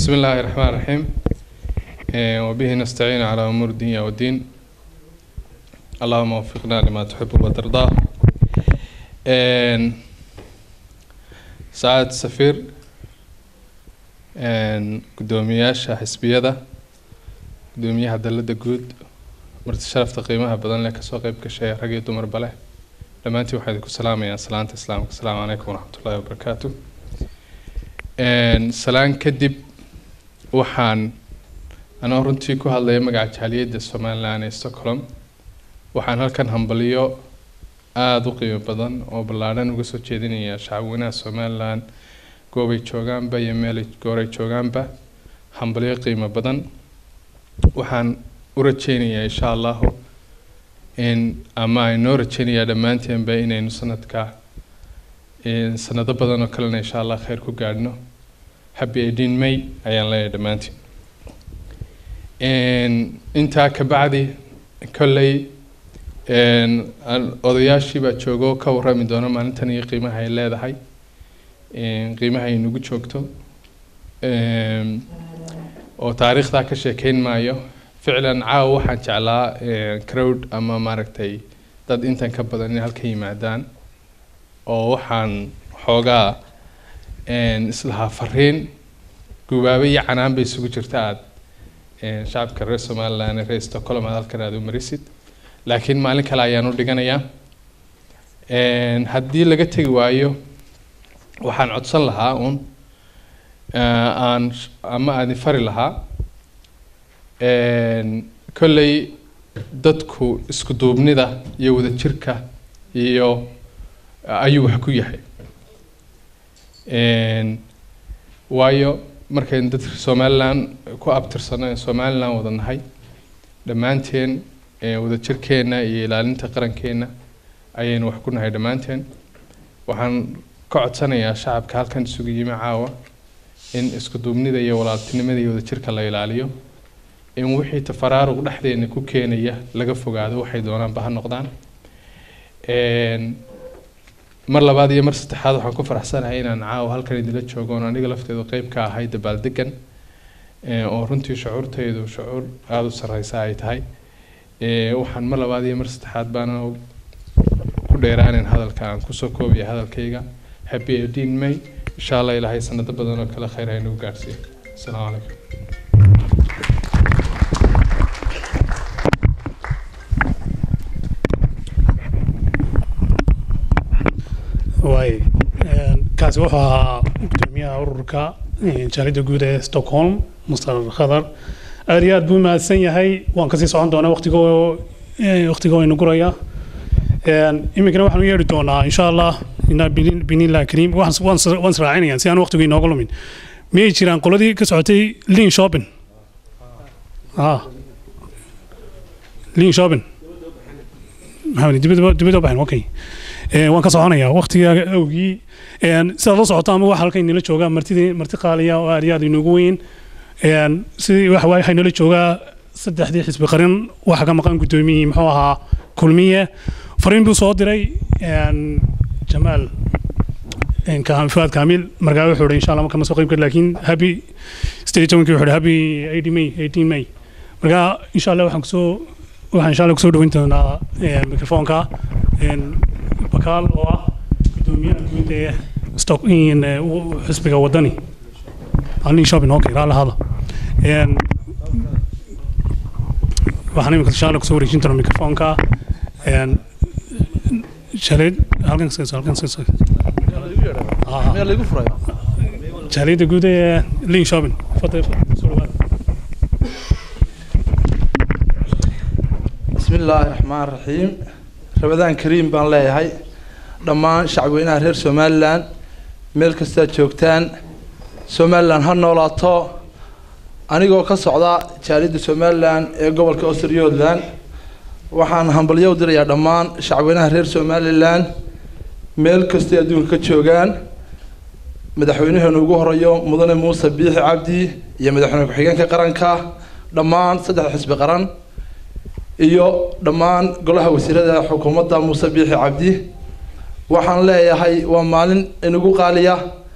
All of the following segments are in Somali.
بسم الله الرحمن الرحيم آه، وبه نستعين على أمور الدنيا والدين اللهم وفقنا لما تحب وترضى آه، سعادة السفير آه، قدومياشا حسبيدا قدوميها دلدا جود marti sharafta qiimaha badan leh kasoo qayb gashay rag iyo dumarba leh dhammaantiin waxaa idinku salaamayaa salaanta islaamka asalaamu calaykum waraxmatullaahi wabarakaatu salaan kadib waxaan anoo runtii ku hadlaya magaca jaaliyadda somalilan ee stockholm waxaan halkan hambaliyo aada u qiimo badan oo ballaadhan uga soo jeedinayaa shacabweynaha somalilan goobay joogaanba iyo meelay gooray joogaanba hambaliyo qiimo badan waxaan u rajeynayaa insha allahu in ama aynoo rajeynayaa dhammaanteenba inaynu sanadka sanado badan oo kalena insha allah kheyr ku gaadhno happy eighteen may ayaan leeyahay dhammaantiin intaa kabacdi kolley odayaashii baa joogo ka warrami doona maalintan iyo qiimaha ay leedahay qiimaha ay nagu joogto oo taariikhdaa ka sheekeyn maayo ficlan caawa waxaan jeclaa crowd ama maaragtay dad intan ka badan inay halka yimaadaan oo waxaan xoogaa islahaa fariin gubaabe iyo canaan bay isugu jirta aad shacabka reer somaliland reer stockholm aad halkan aad u marisid laakiin maalin kale ayaan u dhiganayaa haddii laga tegi waayo waxaan codsan lahaa uun aan ama aadin fari lahaa kolley dadku isku duubnida iyo wadajirka iyo ayuu wax ku yahay waayo markaynu dad somalilan ku abtirsano ee somalilan wada nahay dhammaanteen wadajirkeenna iyo ilaalinta qarankeena ayaynu wax ku nahay dhammaanteen waxaan ka codsanayaa shacabka halkan isugu yimi caawa in isku duubnida iyo walaaltinimada iyo wadajirka la ilaaliyo in wixii tafaraaruq dhexdeena ku keenaya laga fogaado waxay doonaanba ha noqdaan mar labaad iyo mar saddexaad waxaan ku faraxsanahay inaan caawa halkan idinla joogo oon aniga lafteedu qeyb ka ahay dabaaldegan oo runtii shucuurtaydu shucuur aada u sarreysa ay tahay waxaan mar labaad iyo mar saddexaad baana ku dheeraanin hadalka aan kusoo koobaya hadalkayga happy eighteen may insha allah ilaahay sanado badan oo kale kheyr haynagu gaarsiiyo asalaamu calaykum waay kaasi wuxuu ahaa gudoomiyaha ururka jaalida guud ee stockholm muster khadar aad iyo aad buu mahadsan yahay waan kasii socon doonaa waqtigoo waqtiga waynu guraya iminkana waxaan u yeedhi doonaa insha allah inaa binilah kariim waan israacinaya si aan waqtigu inooga lumin miyay jiraan qoladii ka socotay lin shopping lin shopping maxamed dibadda baxin okay waan ka soconayaa waqtiga awgii sidaad la socoto ama waxa halkan inala joogaa martidii marti qaaliya oo aad iyo aad inoogu weyn sidii waxa waaye waxay nala joogaa saddexdii xisbi qarin waxa ka maqan guddoomiyihii muxuu ahaa kulmiye fariin buu soo diray jamaal fuaad kaamil markaa wuxuu ihi insha allah marka ma soo qayb kari laakiin happy sideed tobankii wuxuu ihi happy eighty may eighteen may markaa insha allah waxaan kusoo waxaan insha allah kusoo dhaweyn doonaa mikrofoonka bakaal oo ah gudoomiyaha guud ee stock xisbiga wadani alin shopping okay raala hada waxaan imika insha allah kusoo wareejin doonaa mikrofoonka jaleed halkan halkan jaaliyadda guud ee lin shopping fadal soo dhawaada بسم الله الرحمن الرحيم رمضان كريم بان leeyahay dhammaan shacabweynaha reer somalilan meel kastaad joogtaan somalilan ha noolaato anigoo ka socda jaaliyadda somalilan ee gobolka australialand waxaan hambalyo u dirayaa dhammaan shacabweynaha reer somalilan meel kastay adduunka ka joogaan madaxweynaheenu ugu horeeyo mudane muuse biixi cabdi iyo madaxweyne ku-xigeenka qaranka dhammaan saddex xisbi qaran iyo dhammaan golaha wasiirada xukuumadda muuse biixi cabdi waxaan leeyahay waa maalin inagu qaaliya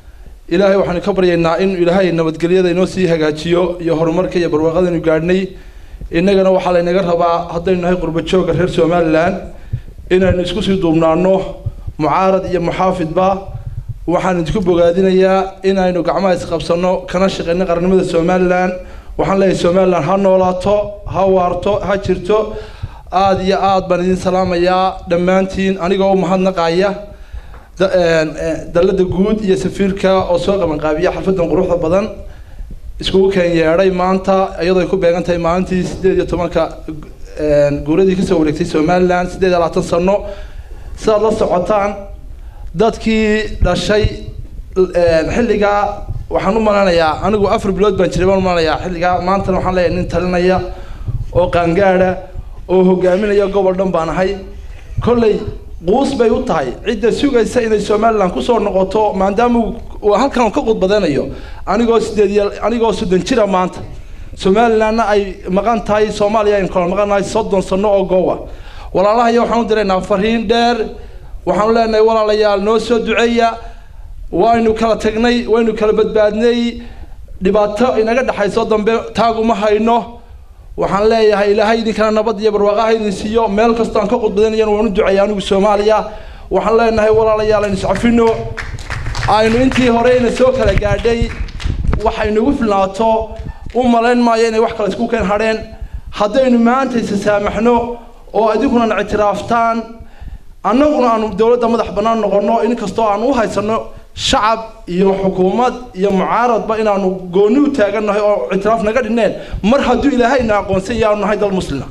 ilaahay waxaanu ka baryaynaa in ilaahay nabadgelyada inoo sii hagaajiyo iyo horumarka iyo barwaaqadaynu gaadhnay innagana waxaa laynaga rabaa haddaynu nahay qurba joogga reer somalilan inaynu isku sii duubnaano mucaarad iyo muxaafidba waxaan idinku bogaadinayaa inaynu gacmaha isqabsanno kana shaqeyno qarannimada somalilan waxaan leeyahay somalilan ha noolaato ha waarto ha jirto aada iyo aad baan idin salaamayaa dhammaantiin anigoo u mahadnaqaya da- een, ee, dallada guud iyo safiirka oo soo qabanqaabiya xalfadan quruxda badan iskugu keen yeedhay maanta iyadoo ay ku beegan tahay maalintii sideed iyo tobanka een, guuradii kasoo wareegtay somalilan sideed iyo labaatan sano sidaad la socotaan dadkii dhashay een, xilligaa waxaan u malanayaa anigu afar bilood baan jiray baan u malanayaa xilligaa maantana waxaan leeyahay nin talinaya oo qaangaadha oo hogaaminaya gobol dhan baan ahay kolley quus bay u tahay cidda sugaysa inay somalilan kusoo noqoto maadaama uu- uu halkan uu ka qudbadanayo anigoo sideed iyo anigoo soddon jira maanta somalilanna ay maqan tahay soomaaliya aynu kala maqan nahay soddon sano oo goowa walaalahayo waxaan u diraynaa fariin dheer waxaanu leenahay walaalayaal noo soo duceeya waynu kala tagnay waynu kala badbaadnay dhibaato inaga dhexayso dambe taaguma hayno waxaan leeyahay ilaahay idinkana nabad iyo barwaaqo ha idin siiyo meel kastoo aan ka qudbadanayana waan u duceeya anigu soomaaliya waxaan leenahay walaalayaal aynu iscafino aynu intii hore ina soo kala gaadhay waxaynugu filnaato u malayn maayo inay wax kale isku keen hadheen haddaynu maanta isa saamaxno oo idinkuna ictiraaftaan annaguna aanu dowladda madax bannaan noqonno inkastoo aan u haysanno shacab iyo xukuumad iyo mucaaradba inaanu gooni u taagannahay oo ictiraaf naga dhinneen mar hadduu ilaahayna aqoonsan yaanu nahay dal muslima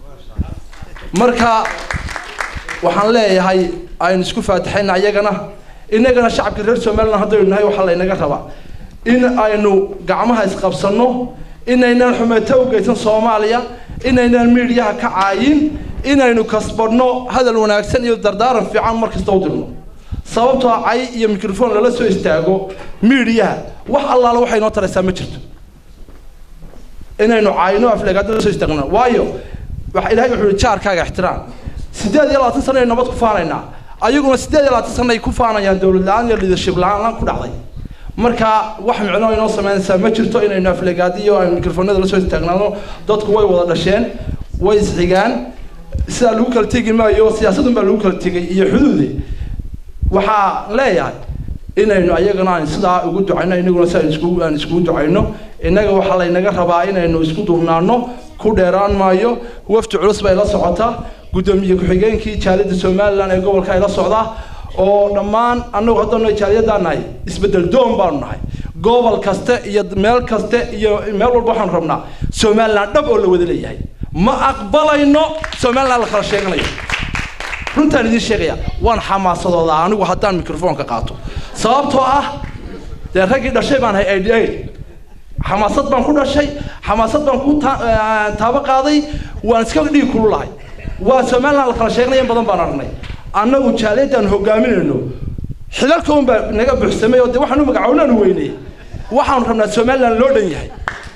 marka waxaan leeyahay aynu isku faatixayna iyagana innagana shacabka reer somaliland haddaynu nahay waxaa laynaga rabaa in aynu gacmaha isqabsanno inaynaan xumeeto u geysan soomaaliya inaynaan miidhiyaha ka caayin inaynu kasbadhno hadal wanaagsan iyo dardaaran fiican mar kasta u dirno sababtoo cay iyo microphone lala soo istaago miidhiyaha wax allaala waxay noo taraysaa ma jirto inaynu caayno afleegaada la soo istaagno waayo waxa ilaahay wuxuu yihi jaarkaaga ixtiraam sideed iyo labaatan sano ay nabad ku faanaynaa ayaguna sideed iyo labaatan sano ay ku faanayaan dowlad la-aan iyo leadership la-aan ku dhacday marka wax micno inoo samaynaysaa ma jirto inaynu afleegaadiyo aynu mikrofoonada la soo istaagnaano dadku way wada dhasheen way isxigaan sidaa lagu kala tegi maayo siyaasadun baa lagu kala tegay iyo xuduudi waxaa leeyahay inaynu ayagana aan sidaa ugu ducayno inaguna si aan iskugu aan iskugu ducayno innaga waxaa laynaga rabaa inaynu isku duubnaano ku dheeraan maayo wafdi culus bay la socotaa guddoomiye ku-xigeenkii jaaliyadda somaliland ee gobolka ay la socdaa oo dhammaan annagu haddanu jaaliyadaan nahay isbeddel doon baanu nahay gobol kaste iyo meel kaste iyo meel walba waxaanu rabnaa somaliland dhab oo la wada leeyahay ma aqbalayno somaliland la kala sheeganayo runtaan idiin sheegaya waan xamaasadoodaa anigu haddaan microfoonka qaato sababtoo ah dee raggii dhashay baan hay eighty eight xamaasad baan ku dhashay xamaasad baan ku ta- eh, taabo qaaday waan iska dhiig kululahay waa somaliland la kala sheeganaya in badan baan aragnay annagu jaaliyadaan hogaaminayno xilalka un baa naga buuxsamay oo dee waxaan u magacownaan weynay waxaanu rabnaa somaliland loo dhan yahay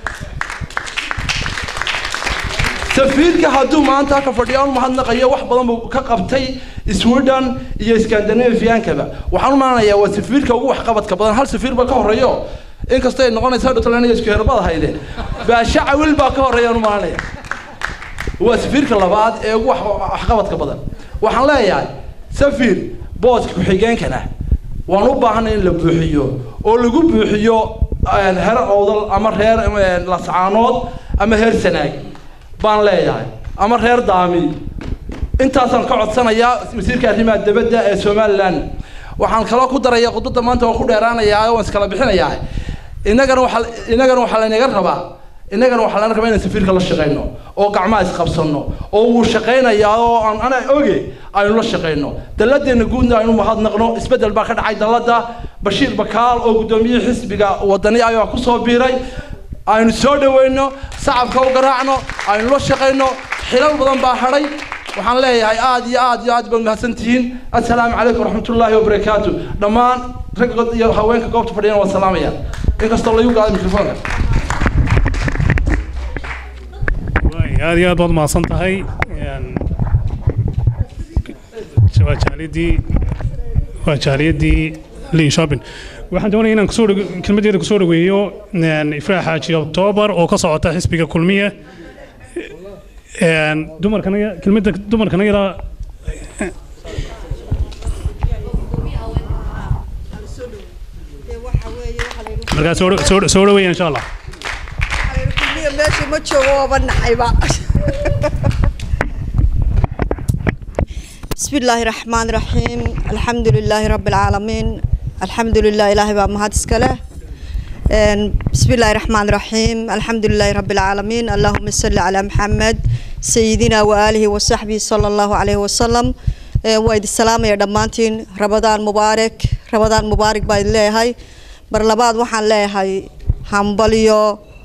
safiirka hadduu maanta halka fadhiyo aan mahadnaqayo wax badan buu ka qabtay sweden iyo scandinaviankaba waxaan u malanayaa waa safiirka ugu waxqabadka badan hal safiir baa ka horeeyo inkastoo ay noqonaysa dhutland iyo isku herbada hayde baasha cawil baa ka horeeya aan u malanaya waa safiirka labaad ee ugu wax- waxqabadka badan waxaan leeyahay safiir booska ku-xigeenkana waan u baahanay in la buuxiyo oo lagu buuxiyo een, heer owdal ama reer een, lascaanood ama heer sanaag baan leeyahay ama reer daami intaasaan ka codsanayaa wasiirka arrimaha dibadda ee somaliland waxaan kaloo ku daraya khudbadda maanta waan ku dheeraanayaa waan iskala bixinayaa innagana waxaa innagana waxaa laynaga rabaa innagana waxaa lana rabaa inaan safiirka la shaqayno oo gacmaha isqabsanno oo wuu shaqaynayaa oo aan ana oge aynu la shaqayno dalladeena guudna aynu mahadnaqno isbeddel baa ka dhacay dalladda bashiir bakaal oo guddoomiyihii xisbiga wadani ayaa ku soo biiray aynu soo dhaweyno sacabka u garaacno aynu la shaqayno xilal badan baa hadhay waxaan leeyahay aad iyo aad iyo aad baad mahadsantihiin assalaamu calaykum waraxmatullaahi wabarakaatu dhammaan ragga iyo haweenka goobta fadhiyana waan salaamaya inkastoo lagu gaado mikrofoonka waay aad iyo aad baad mahadsan tahay Een, waa jaaliyadii waa jaaliyadii lin shopping waxaan doonaya inaan kusoo dhawe- kelmadeeda kusoo dhaweeyo een, ifraax xaaji oktoobar oo ka socota xisbiga kulmiye Een, dumarkana kelmadda dumarkana ilaa markaa soo dha- soo dha- soo dhaweeya insha allah kulmiya meesha ma joogo waaba nacayba بسم الله الرحمن الرحيم الحمد لله رب العالمين الحمد لله إلهي بقى مهد اسكاله بسم الله الرحمن الرحيم الحمد لله رب العالمين اللهم صل على محمد سيدنا وآله وصحبه صلى الله عليه وسلم وايد السلام يا دمانتين رمضان مبارك رمضان مبارك بايد ليهاي برلباد وحان ليهاي همبليو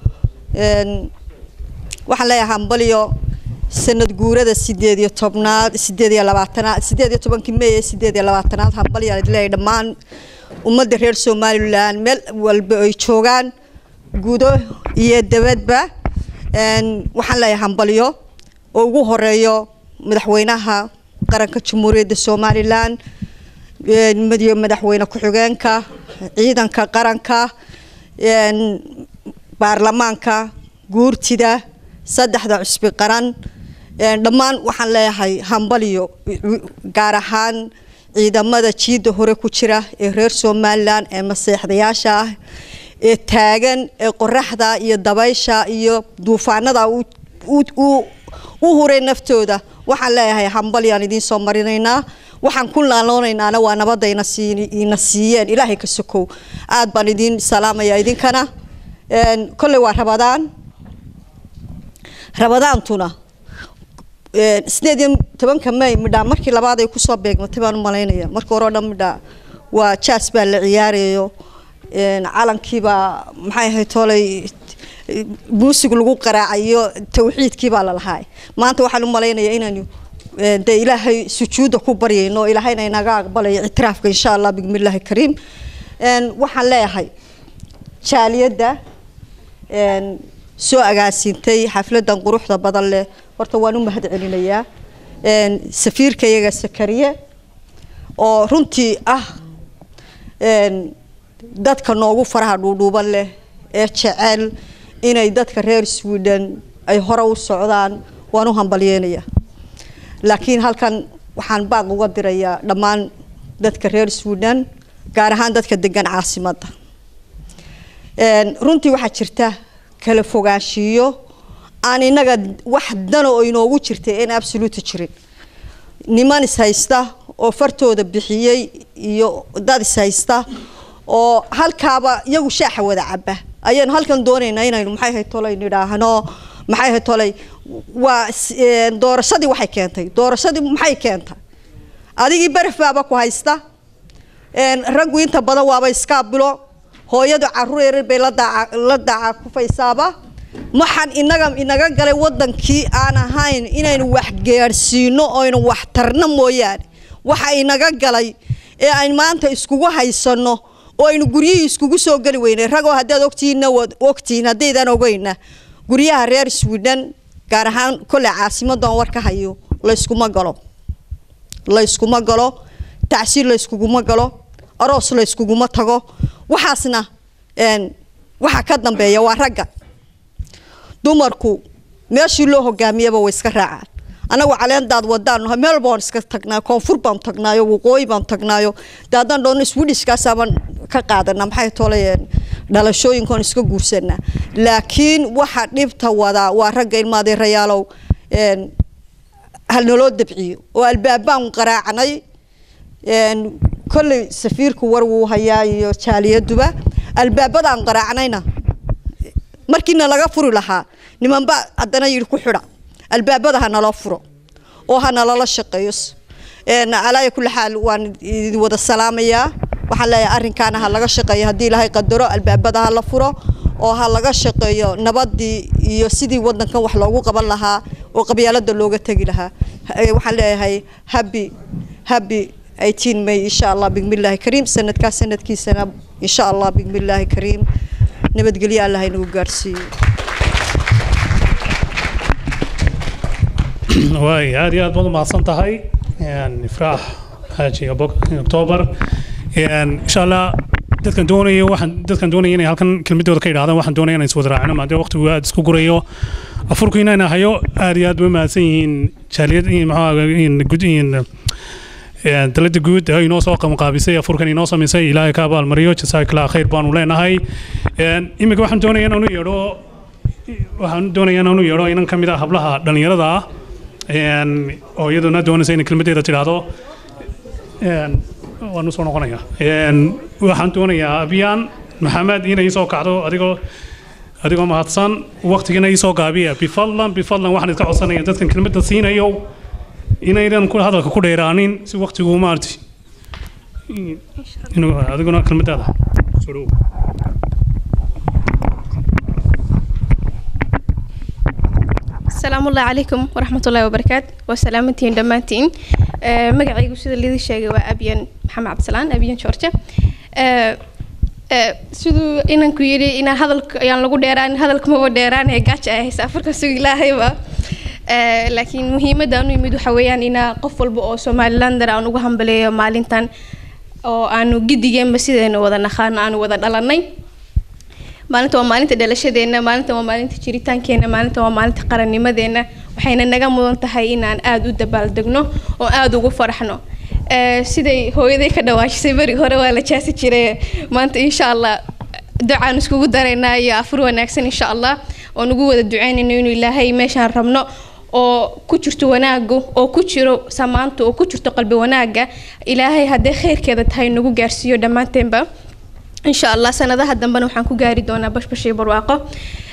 waxaan leeyahay hambalyo sanad guurada sideed iyo tobnaad sideed iyo labaatanaad sideed iyo tobankii may ee sideed iyo labaatanaad hambalyo aan leeyahay dhammaan ummadda reer somalilan meel walba ay joogaan gudo iyo dabadba Een, waxaan leeyahay hambalyo oo ugu horeeyo madaxweynaha qaranka jamhuuriyadda somalilan een, madiyo madaxweyne ku-xigeenka ciidanka qaranka een, baarlamaanka guurtida saddexda cusbi qaran Een, dhammaan waxaan leeyahay hambalyo gaar ahaan ciidamada jiidda hore ku jira ee reer somalilan ee maseexdayaasha ah ee taagan ee qoraxda iyo dabaysha iyo duufaanada u- u- u- u huray naftooda waxaan leeyahay hambalyaan idiin soo marinaynaa waxaan ku laaloonaynana waa nabadda ina sii- ina siiyeen ilaahay ka sokow aad baan idiin salaamaya idinkana Een, kolley waa rabadaan rabadaantuna een, sideed iyo tobanka may midhaa markii labaad ay kusoo beegmatay baan u malaynaya markii hore oo dhan midhaa waa jaas baa la ciyaarayo een, calankiibaa maxay ahayd tolay muusig lagu qaraacayo tawxiidkii baa lalahaay maanta waxaan u malaynayaa inaanu een, dee ilaahay sujuudda ku baryayno ilaahayna inaga aqbalayo ictiraafka insha allah bismillaahi kariim Een, waxaan leeyahay jaaliyadda een, soo agaasintay xafladan quruxda badan leh horta waan u mahad celinayaa Een, safiirkayaga sakariye oo runtii ah een, dadka noogu faraha dhuudhuuban leh ee jecel inay dadka reer sweden ay hore u socdaan waan u hambalyeenaya laakiin halkan waxaan baaq uga dirayaa dhammaan dadka reer sweden gaar ahaan dadka degan caasimadda Een, runtii waxaa jirta kala fogaanshiyo aan inaga wax dano oo inoogu jirtay in absolute jirin niman is haysta oo fartooda bixiyey iyo dad is haysta oo halkaaba iyagu shaaxa wada caba ayaynu halkan doonaynaa inaynu maxay ahayd tolay nidhaahno maxay ahayd tolay waa s- een, doorashadii waxay keentay doorashadii maxay keentay adigii baraf baaba ku haysta Een, raggu inta badan waaba iskaabilo hooyadu caruur yaryar bay la daaca la daaca kufaysaaba waxaan inaga inaga galay wadankii aan ahayn inaynu wax gaadhsiino oynu wax tarno mooyaane waxa inaga galay ee aynu maanta iskugu haysano oo aynu guryihii iskugu soo geli weynay ragoo haddaad ogtihiinna waad ogtihiin haddaydan ogeyna guryaha reer sweden gaar ahaan kolley caasimadan war ka hayo layskuma galo layskuma galo tacsiir layskuguma galo aroos layskuguma tago waxaasna een, waxa ka dambeeya waa ragga dumarku meeshii loo hogaamiyaba way iska raacaan anagu caleendaad wadaan nahay meel baan iska tagnaa koonfur baan tagnaayo waqooyi baan tagnaayo dee haddaan dhoonno swedishkaasaaban ka qaadanaa maxay tolayeen dhalashooyinkaan iska guursanaa laakiin waxa dhibta wadaa waa ragga ilmaadeerayaalow een, hal naloo dabciyo oo albaabaan qaraacnay een, kolley safiirku war wuu hayaa iyo jaaliyaduba albaabadaan qaraacnayna markiina laga furi lahaa nimanba haddana yidhi ku xidha albaabada ha naloo furo oo ha nalala shaqeeyo Een, alaaya kulli xaal waan idin wada salaamayaa waxaan leeyahay arrinkaana ha laga shaqeeyo haddii ilaahay qadaro albaabada ha la furo oo ha laga shaqeeyo nabadii iyo sidii wadankan wax loogu qaban lahaa oo qabyaalada looga tegi lahaa Eh, waxaan leeyahay happy happy 18 may insha allah bismillaahi kariim sanadkaas sanadkiisana insha allah bismillaahi kariim nabadgelyo allah inagu gaarsiiyo waay aad iyo aad baad u mahadsan tahay Een, ifraax xaaji Abok- oktoobar Een, insha allah dadkan doonaya waxaan dadkan doonaya inay halkan kelmadooda ka yidhahdaan waxaan doonaya inay iswada raacino maadaama waqtigu aad isku gurayo afurku inayna hayo aad iyo aad bay mahadsan yihiin jaaliyad maxaa dalada guud ee inoo soo qabanqaabisay afurkan inoo samaysay ilaahay ka abaalmariyo jasaakillah khayr baanu leenahay iminka waxaan doonaya inaan u yeedho waxaan doonaya inaan u yeedho inan ka mid ah hablaha dhallinyarada ah oo iyaduna doonaysa inay kelmadeeda tidhaahdo waan usoo noqonaya waxaan doonayaa abiyaan maxamed inay soo kacdo adigoo adigoo mahadsan waqtigana isoo gaabiya bifadlan bifadlan waxaan iska codsanaya dadkan kelmadda siinayo inaydan ku hadalka ku dheeraanin si waqtigu maarti inuu adiguna kelmadaada soo dhow السلام الله عليكم ورحمة الله وبركاته وسلامتين دمانتين أه مقعيقو سيدا اللي شاقي وأبيان محمد عبد السلام أبيان شورجة أه أه سيدو إنان كويري إنا هذا يعني لغو ديران هذا الكمو ديران هي قاتش أهي سافر كسوق الله هيبا أه لكن مهمة دانو يميدو حويان إنا قفل بو سومالي لاندر أو نغو همبليو مالينتان أو أنو جدي جيم بسيدا إنو ودا نخان أنو ودا دلاني maalinta waa maalinta dhalashadeena maalinta waa maalinta jiritaankeena maalinta waa maalinta qarannimadeena waxayna naga mudan tahay inaan aada u dabaaldegno oo aada ugu faraxno siday hooyaday ka dhawaashisay beri hore waa la jaasi jiray maanta insha allah ducaan iskugu daraynaa iyo afur wanaagsan insha allah oo nagu wada duceynayno inuu ilaahay meeshaan rabno oo ku jirto wanaagu oo ku jiro samaanta oo ku jirto qalbi wanaaga ilaahay hadday khayrkeeda tahay nagu gaarsiiyo dhammaanteenba إن شاء الله سنة ذا هدنا وحن كجاري دونا بش بشي برواقة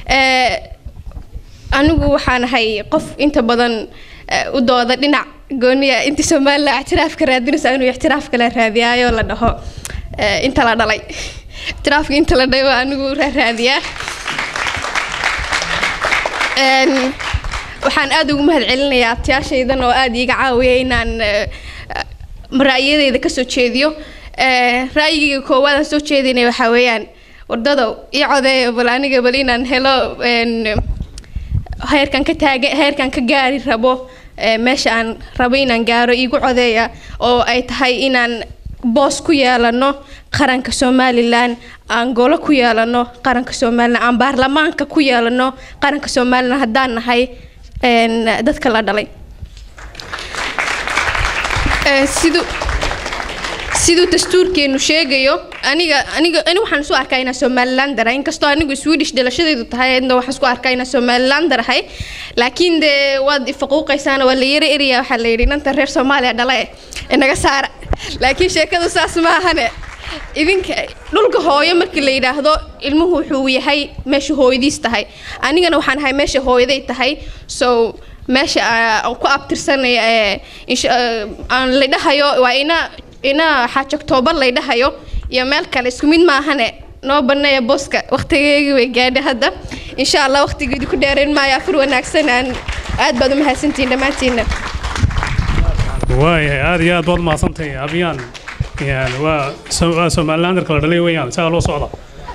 أنا وحنا هاي قف أنت بدن ودودا لنا قولني أنت سمال لا اعتراف كرادين سأنو اعتراف كلا راديا ولا ده أنت لا دلي اعتراف أنت لا دوا أنا راديا waxaan aad ugu mahad celinayaa abtiyaashaydan oo aad iiga caawiya inaan ra'yadeyda kasoo jeediyo ra'yigayga koowaad aan soo jeedinay waxaa weeyaan wardadow ii codeeya bal aniga bal inaan helo heerkan ka taaga heerkan ka gaari rabo meesha aan rabo inaan gaaro iigu codeeya oo ay tahay inaan boos ku yeelano qaranka somalilan aan golo ku yeelano qaranka somalilan aan baarlamaanka ku yeelano qaranka somalilan haddaan nahay dadka la dhalay siduu siduu dastuurkeenu sheegayo aniga aniga ani waxaan isu arkaa inaan somaliland darahay inkastoo anigu swedish dhalashadeedu tahay adna waxaan isku arkaa inaan somaliland darahay laakiin dee waad ifaquuqaysaan waa la yara eraya waxaa la yidhi inanta reer soomaaliya dhala eh inaga saara laakiin sheekadu saas ma ahane idinka dhulka hooyo markii la yidhaahdo ilmuhu wuxuu yahay meesha hooyadiis tahay anigana waxaan ahay meesha hooyaday tahay so meesha aan ku abtirsanaya aan la dhahayo waa ina ina xaaj octoobar lay dhahayo iyo meel kale isku mid maahane noo baneeya booska waqtigeygii way gaadhay hadda insha allah waqtigeedi ku dheerayn maayo afur wanaagsan aan aad baad u mahadsantihiin dhammaantiinna waayahay aad iyo aad baad mahadsantahay abiyaan waa waa somalilandarka la dhalay weeyaan isagaa loo socda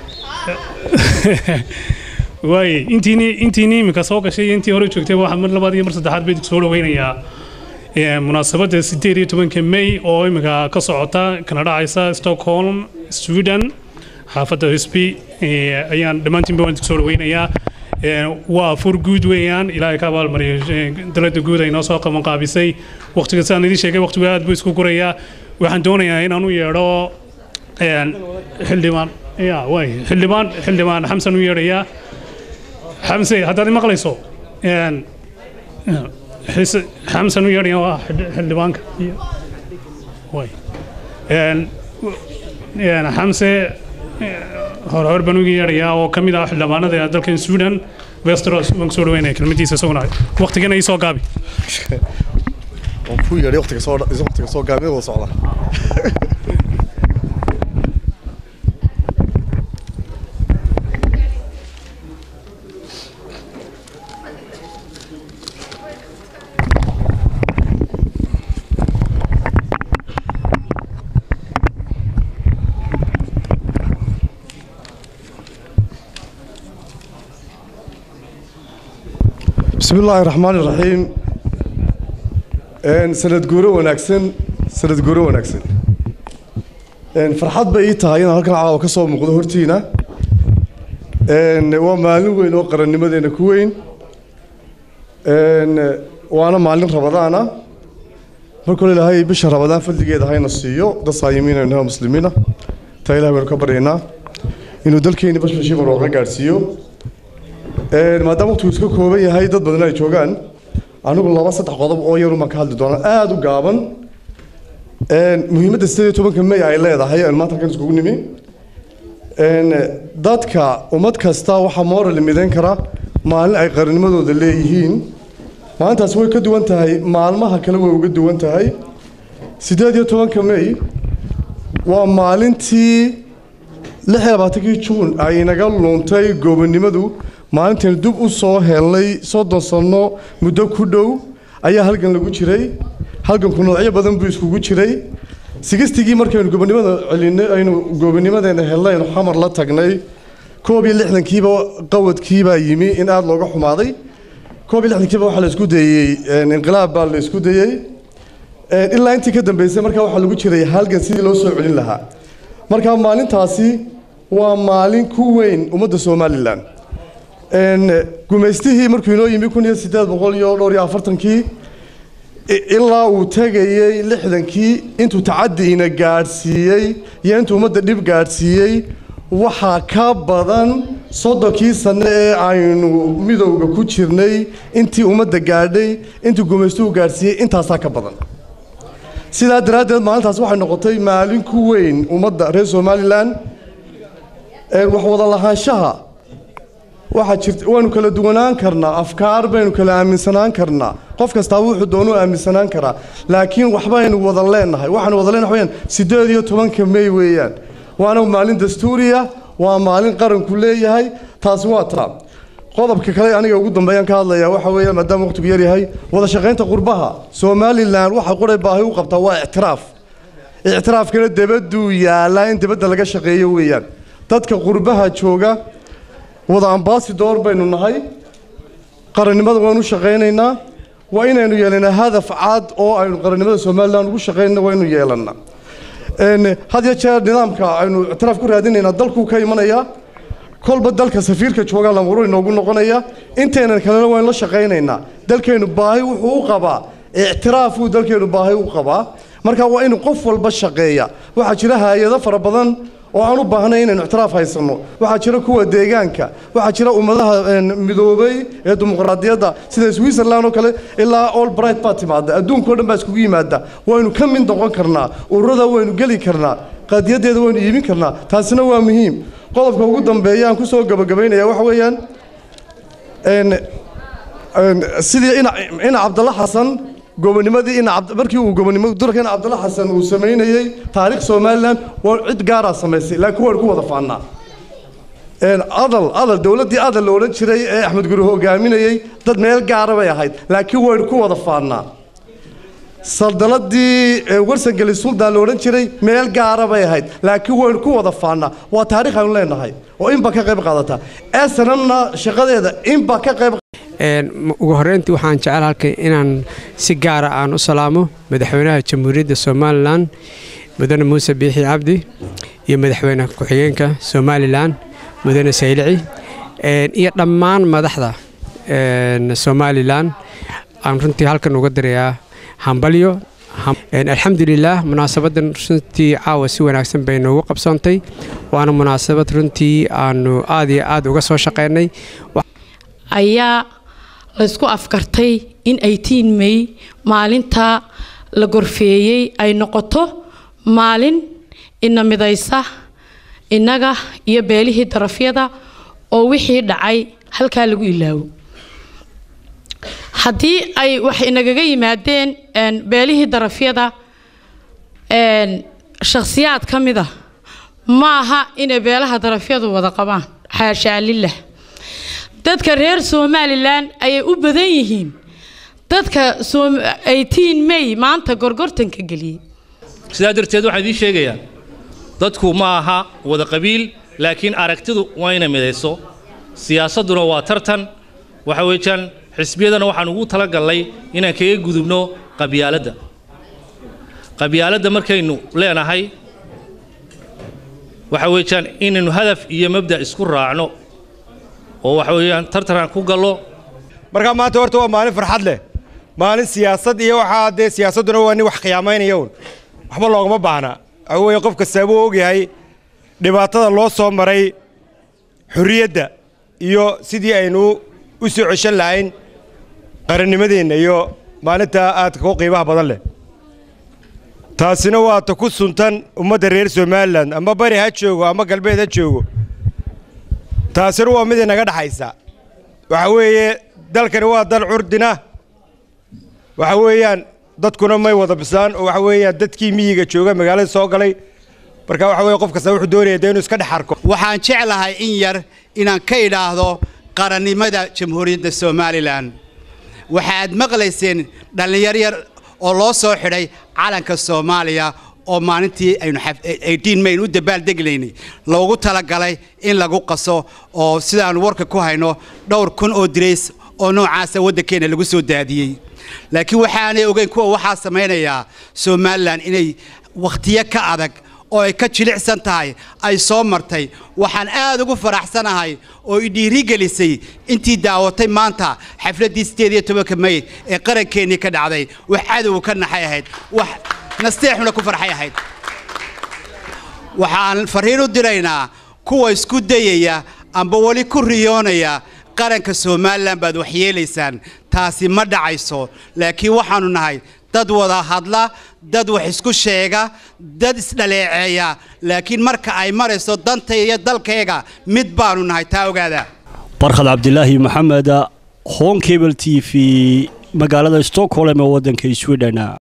waaye intiini intiini iminka soo gashay iyo intii hore joogtay waxaa mar labaad iyo mar saddexaad bay soo dhaweynayaa munaasabadda sideed iyo tobanka may oo iminka ka socota kana dhacaysa stockholm sweden xaafadda husby ayaan dhammaantiinba waan soo dhaweynayaa waa fur guud weeyaan ilaahay ka abaalmariyo dalada guud ay noo soo qaban qaabisay waqtiga sidaan idiin sheegay waqtigu aad buu isku gurayaa waxaan doonayaa inaan u yeedho xildhibaan ya waay xildhibaan xildhibaan xamsan u yeedhayaa xamse haddaad i maqlayso xamsan u yeedhaya waa xildhibaanka waay xamse hore hore baan uga yeedhayaa oo ka mid ah xildhibaanada dalkan sweden westeros waan kusoo dhaweynaya kelmadiisa isaguna waqtigana ii soo gaabi waan ku yeedhay waqtiga soo waqtiga soo gaabi wada socda بسم الله الرحمن الرحيم ان سند غورو وناكسن سند غورو وناكسن Een, farxad bay ii tahay inaan halkan caawa ka soo muuqdo hortiina Een, waa maalin weyn oo qarannimadeena ku weyn Een, waana maalin rabadaana marka hore ilaahay bisha rabadaan fadligeeda hayna siiyo dad saayimiina inaha muslimiina taa ilahay baynu ka baryaynaa inuu dalkeeni bashbashii barooqa gaadhsiiyo Een, maadaama waqtigu iska kooban yahay dad badan ay joogaan anigu laba saddex qodob oo yar umaan ka hadli doonaa aada u gaaban Een, muhiimadda sideed iyo tobanka may ay leedahay aan maanta halkan iskugu nimi Een, dadka ummad kasta waxaa moral midayn kara maalin ay qarannimadooda leeyihiin maalintaasi way ka duwan tahay maalmaha kale way uga duwan tahay sideed iyo tobanka may waa maalintii lix iyo labaatankii juun ay inaga luntay goobannimadu maalintaynu dib u soo helnay soddon sanno muddo ku dhow ayaa halgan lagu jiray halganku noocyo badan buu iskugu jiray sigistigii markaynu gobonnimada celinay aynu goobanimadeena helnay aynu xamar la tagnay koob iyo lixdankiiba qawadkiibaa yimi in aada looga xumaaday koob iyo lixdankiiba waxaa la isku dayey een, inqilaab baa la isku dayey Een, ilaa intii ka dambeysay markaa waxaa lagu jiray halgan sidii loo soo celin lahaa marka maalintaasi waa maalin ku weyn ummadda somalilan Een, gumaystihii markuu inoo yimi kun iyo siddeed boqol iyo dhowr iyo afartankii i- ilaa uu tegayey lixdankii intuu tacadiina gaadhsiiyey iyo intuu ummadda dhib gaadhsiiyey waxaa ka badan soddonkii sanno ee aynu midowga ku jirnay intii ummadda gaadhay intii gumaystuhu gaadhsiiyey intaasaa ka badan sidaa daraaddeed maalintaas waxay noqotay maalin ku weyn ummadda reer somalilan Een, wax wada lahaanshaha waxaa jirta waanu kala duwanaan karnaa afkaar baynu kala aaminsanaan karnaa qof kastaaba wuxuu doonuu aaminsanaan karaa laakiin waxbaynu wada leenahay waxaanu wada leenahay wayaan sideed iyo tobanka may weeyaan waana maalin dastuuriya waa maalin qaranku leeyahay taasi waa taa qodobka kale aniga ugu dambeeyaan ka hadlayaa waxa weeyaan maadaama waqtigu yar yahay wada shaqaynta qurbaha somalilan waxa quray baahi u qabtaa waa ictiraaf ictiraafkana debaduu yaalaa in debadda laga shaqeeyo weeyaan dadka qurbaha jooga wada ambasador baynu nahay qarannimada waanu u shaqaynaynaa waa inaynu yeelanaa hadaf cad oo aynu qarannimada somalilan ugu shaqaynana waa inuu yeelanaa Een, had iyo jeer nidaamka aynu ictiraaf ku raadinaynaa dalkuu ka imanayaa kolba dalka safiirka joogaa lamuru inoogu noqonaya intaynan kalena waynu la shaqaynaynaa dalkeennu baahi wuxuu u qabaa ictiraafuu dalkeennu baahi u qabaa marka waa inuu qof walba shaqeeya waxaa jira hay-ado fara badan oo aan u baahnay inaynu ictiraaf haysanno waxaa jira kuwa deegaanka waxaa jira ummadaha een, midoobay ee dimuqraadiyadda sida switzerland oo kale ilaa all bright baa timaada adduunkao dhan baa iskugu yimaada waynu ka mid noqon karnaa ururada waynu geli karnaa qadiyadeeda waynu iibin karnaa taasina waa muhiim qodobka ugu dambeeya aan kusoo gabagabaynaya waxa weeyaan een, een, sidii ina ina cabdalla xasan gobonimadii ina cabd- markii uu gobonimo durka ina cabdalla xasan uu samaynayey taariikh somalilan waa cid gaaraa samaysay laakiin waynu ku wada faannaa Een, adal adal dowladdii adal la odhan jiray ee axmed guri hogaaminayey dad meel gaara bay ahayd laakiin waynu ku wada faannaa saldanadii ee, warsangeli suldaan la odhan jiray meel gaara bay ahayd laakiin waynu ku wada faannaa waa taariikh aynu leenahay oo inba ka qayb qaadata snmna shaqadeeda inba ka qayb Een, m- ugu horreyntii waxaan jecel halkan inaan si gaara aan u salaamo madaxweynaha jamhuuriyadda somalilan mudane muuse biixi cabdi iyo madaxweyne ku-xigeenka somalilan mudane saylici Een, iyo dhammaan madaxda een, somalilan aan runtii halkan uga dirayaa hambalyo Ham- Een, alxamdulilaah munaasabadan runtii caawa si wanaagsan bay noogu qabsoontay waana munaasabad runtii aanu aad iyo aad uga soo shaqeynay ayaa laysku afkartay in 18 may maalinta la gorfeeyey ay noqoto maalin ina midaysa innaga iyo beelihii darafyada oo wixii dhacay halkaa lagu ilaawo haddii ay wax inagaga yimaadeen een, beelihii darafyada een, shakhsiyaad ka mid a ma aha inay beelaha darafyadu wada qabaan xaashaa lilah dadka reer somalilan ayay u badan yihiin dadka Som- 18 may maanta gorgortanka geliyey sidaa darteed waxaan idiin sheegayaa dadku ma aha wada qabiil laakiin aragtidu waa inay midayso siyaasadduna waa tartan waxa weeyaan xisbiyadana waxaan ugu talagallay inaan kaga gudubno qabyaaladda qabyaaladda markaynu leenahay waxa weeyaan inaynu hadaf iyo mabda isku raacno oo waxa weeyaan tartanaan ku gallo markaa maanta horta waa maalin farxad leh maalin siyaasad iyo waxaa dee siyaasadduna waa nin wax khiyaamaynaya un waxba loogama baahna waxa weeye qof kastaa buu ogyahay dhibaatada loo soo maray xorriyadda iyo sidii aynu u soo ceshan lahayn qarannimadeenna iyo maalintaa aadka u qiimaha badan leh taasina waa ta ku suntan ummadda reer somalilan ama bari ha joogo ama galbeed ha joogo taasina waa mid inaga dhaxaysa waxa weeye dalkani waa dal curdina waxa weeyaan dadkuna may wada bislaan oo waxa weeyaan dadkii miyiga jooga magaalada soo galay marka waxa weeye qof kasta wuxuu doonaya dee inuu iska dhex arko waxaan jeclahay in yar inaan ka idhaahdo qarannimada jamhuuriyadda somalilan waxaad maqlayseen dhallinyar yar oo loo soo xidhay calanka soomaaliya oo maalintii aynu eighteen mayn u dabaaldeglaynay loogu talagalay in lagu qaso oo sidaanu warka ku hayno dhowr kun oo dirays oo noocaasa waddankeena lagu soo daadiyey laakiin waxaanay ogeyn kuwa waxaa samaynayaa somalilan inay wakhtiyo ka adag oo ay ka jilicsan tahay ay soo martay waxaan aad ugu faraxsanahay oo i dhiirigelisay intii daawatay maanta xafladdii sideed iyo tobanka may ee qarankeenii ka dhacday wax cadowga ka naxay ahayd wax nasteexuna ku farxay ahayd waxaan farriin u diraynaa kuwa isku dayaya amba weli ku riyoonaya qaranka somalilan baad waxyeelaysaan taasi ma dhacayso laakiin waxaannu nahay dad wada hadla dad wax isku sheega dad isdhaleeceeya laakiin marka ay marayso danta iyo dalkayga mid baanu nahay taa ogaada barkhad cabdilaahi maxamed hon cable t v magaalada stockholm ee waddanka sweden